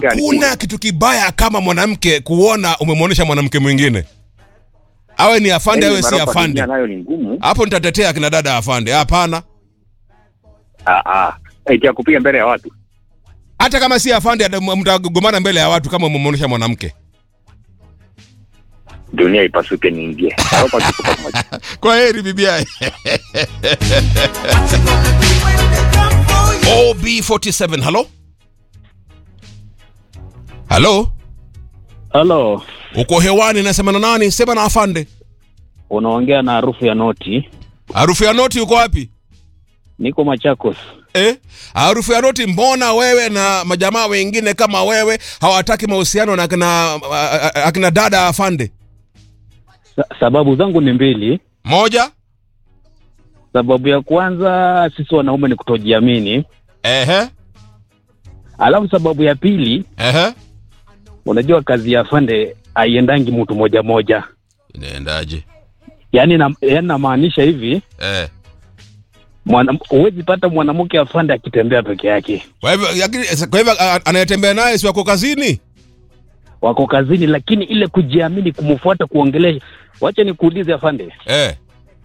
hakuna kitu kibaya kama mwanamke kuona umemwonyesha mwanamke mwingine awe ni afande awe si afande nayo ni ngumu. hapo nitatetea kina dada afande hapana Ah ah. Eti ya kupiga mbele ya watu. hata kama si afande ata- mtagomana mbele ya watu kama umemwonyesha mwanamke Dunia ipasuke niingie. Hapa tuko pamoja. kwa heri bibiai ob47 halo halo Halo, uko hewani nasema na nani sema na afande unaongea na harufu ya noti. harufu ya noti uko wapi Niko Machakos. eh? harufu ya noti mbona wewe na majamaa wengine kama wewe hawataki mahusiano na akina, a- a- akina dada afande Sa sababu zangu ni mbili. moja Sababu ya kwanza, sisi wanaume ni kutojiamini, ehe alafu sababu ya pili, ehe unajua kazi ya afande haiendangi mtu moja moja. inaendaje Yaani na, yaani namaanisha hivi, eh. mwana- huwezi pata mwanamke afande akitembea peke yake. kwa hivyo lakini- kwa hivyo a- anayetembea naye si wako kazini Wako kazini, lakini ile kujiamini, kumfuata, kuongelesha. Wacha nikuulize afande, eh.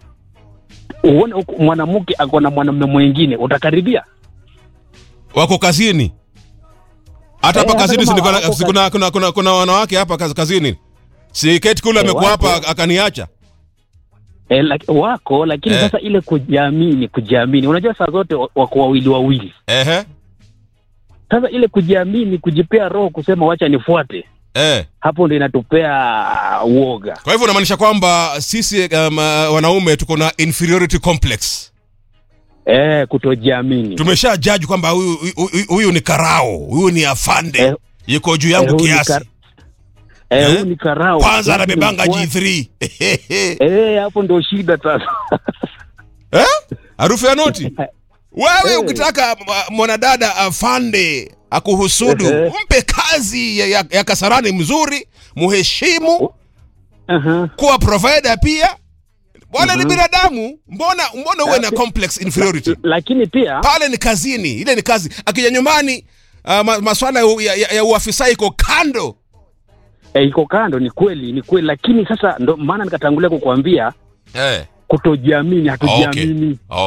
uone huku mwanamke ako na mwanamume mwingine, utakaribia? wako kazini hata hapa Eh, kazini hata si kama kuna, wako si kuna, kuna, kuna, kuna wanawake hapa kaz- kazini si keti kule Eh, amekuwa wako. hapa akaniacha E, laki, wako lakini Eh. sasa ile kujiamini kujiamini unajua saa zote wa- wako wawili wawili ehe sasa ile kujiamini kujipea roho kusema wacha nifuate eh. hapo ndo inatupea uoga kwa hivyo unamaanisha kwamba sisi um, uh, wanaume tuko na inferiority complex e, kutojiamini tumesha jaji kwamba huyu huyu- huyu ni karao huyu ni afande Eh, yuko juu eh, yangu huyu ni kiasi kar- eh, Eh? huyu ni karao kwanza Lakini anabebanga mfuate- G3 eh, hapo ndo shida sasa Eh? harufu ya noti wewe Eh. ukitaka mwa- mwanadada afande akuhusudu Ehe. mpe kazi ya, ya, ya kasarani mzuri muheshimu Aha. kuwa provider pia bwana ni Mhm. binadamu mbona mbona uwe na Laki- complex inferiority lakini pia pale ni kazini ile ni kazi akija nyumbani uh, ma, maswala ya, ya, ya, ya uafisa iko kando eh, iko kando ni kweli ni kweli lakini sasa ndo maana nikatangulia kukuambia eh. kutojiamini hatujiamini